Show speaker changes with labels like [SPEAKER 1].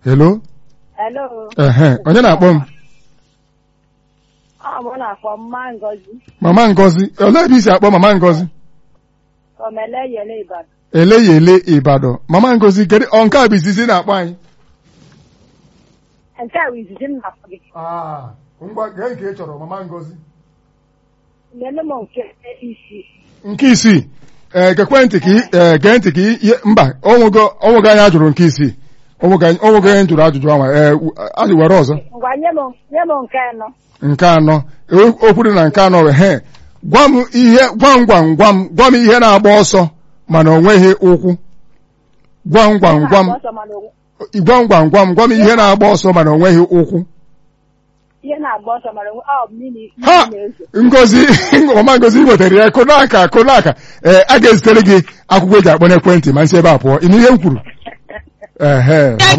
[SPEAKER 1] hello
[SPEAKER 2] Hello.
[SPEAKER 1] ehe onye na-akpọ m
[SPEAKER 2] Ọ mụ na-akpọ mma Ngozi.
[SPEAKER 1] mama ngozi olee ebe isi akpọ mama ngozi
[SPEAKER 2] Omele yele Ibadan.
[SPEAKER 1] ele ya ele ịbadọ mama ngozi kedu ọ nke a bụ izizi na-akpọ anyị
[SPEAKER 2] Nke a bụ izizi m na-akpọ gị.
[SPEAKER 1] ngwa gee nke ị chọrọ mama ngozi
[SPEAKER 2] Nyere m nke isi.
[SPEAKER 1] nke isii ee gekwe ntị ka ị- ee, gee ntị ka ị- ihe mba onwego onwego anyị ajụrụ nke isii onwego anyị onwego anyị jụrụ ajụjụ anwa ee w- anyị were ọzọ
[SPEAKER 2] Ngwa nye m nye m nke anọ.
[SPEAKER 1] nke anọ o- okwu dị na nke anọ wee he gwa m ihe gwam gwam gwam gwa m ihe na-agba ọsọ mana o nweghị ụkwụ gwam gwam gwam
[SPEAKER 2] Na-agba ọsọ mana o-
[SPEAKER 1] gwam gwam gwam gwa m ihe na-agba ọsọ mana o nweghị ụkwụ
[SPEAKER 2] Ihe na-agba ọsọ mana o- ọ bụ mmiri
[SPEAKER 1] ha
[SPEAKER 2] mmiri na-ezo.
[SPEAKER 1] ngozi ọma ngozi ị nwetara ya kụnaka kụnaka ee a ga-ezitere gị akwụkwọ eji akpọ n'ekwentị ma nsi ebe a pụọ ịnụ ihe m kwuru ehe